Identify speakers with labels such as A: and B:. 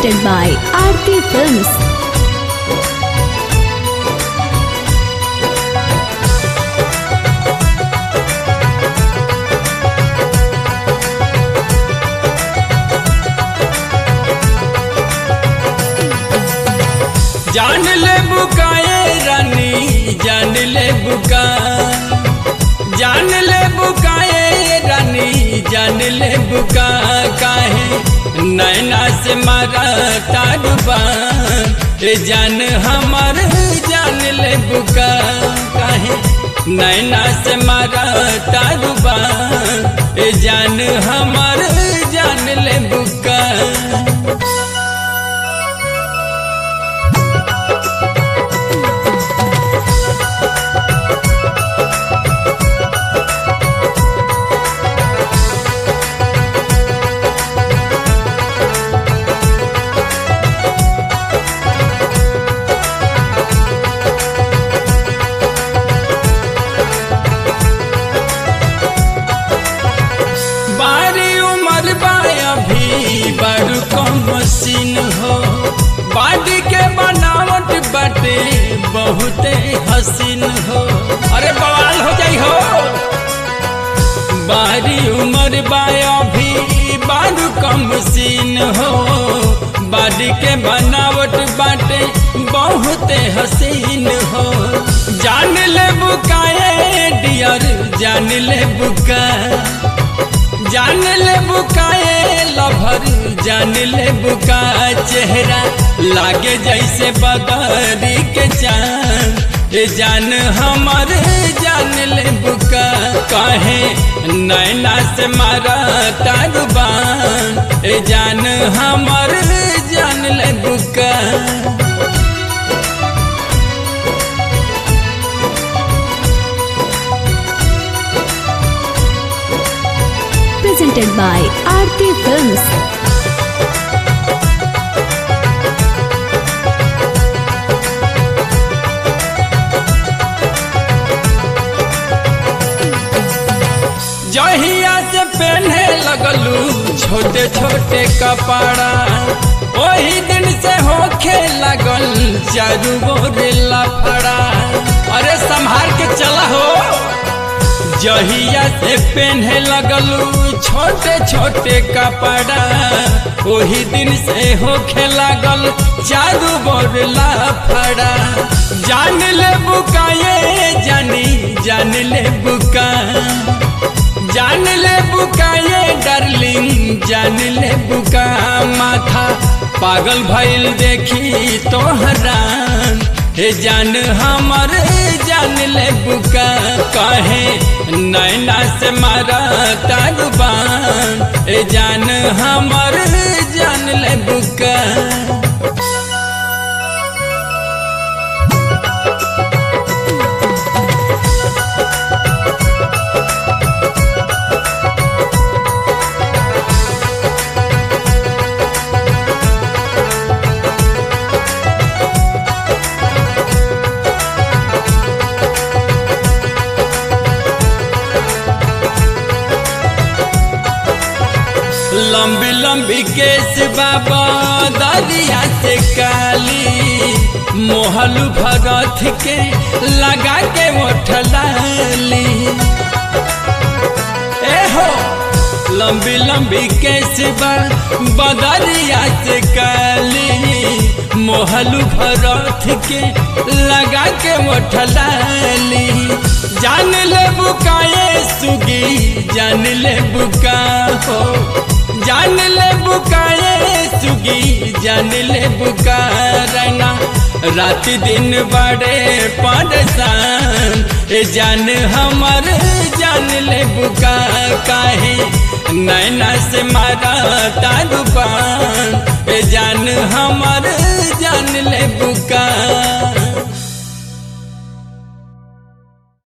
A: presented by Aarti Films.
B: जान ले बुकाए रानी जान ले बुका जान ले बुकाए रानी जान ले बुका काहे नैना से मारा तारुबा ए जान हमर जान ले बुका काहे नैना से मारा तारुबा ए जान हमर जान ले बुका बारी उमर बाया भी बड़ कम मशीन हो बाडी के बनावट बाटे बहुते हसीन हो अरे बवाल हो जाई हो बारी उमर बाया भी बड़ कम मशीन हो बाडी के बनावट बाटे बहुते हसीन हो जान ले बुकाए डियर जान ले बुका जान ले बुकाए लभर जान ले बुका चेहरा लागे जैसे बदरी के चांद ए जान हमर जान ले बुका कहे नैना से मारा तारुबान ए जान हमर जान ले बुका
A: Presented by Aarti Films.
B: जहिया से पहने लगलू छोटे छोटे कपड़ा वही दिन से होखे लगल चारू बोरे लफड़ा अरे संभाल के चला हो जहिया से पहने लगलू छोटे छोटे कपड़ा वही दिन से होखे लगल चारू बोर लफड़ा जान ले बुकाए जानी जान ले बुका जान ले बुकाए डार्लिंग जान ले बुका माथा पागल भइल देखी तो हरान हे जान हमर जान ले बुका कहे नैना से मारा तारुबान हे जान हमर जान ले बुका लंबी लंबी केस बाबा दरिया से काली मोहलू भगत के लगा के मोठलाली ए हो लंबी लंबी केस बा बदरिया से काली मोहलू भरत के लगा के मोठलाली जान ले बुकाए सुगी जान ले बुका हो जान ले बुकाए सुगी जान ले बुका रना रात दिन बड़े परेशान ए जान हमर जान ले बुका काहे नैना से मारा तारुबान ए जान हमर जान ले बुका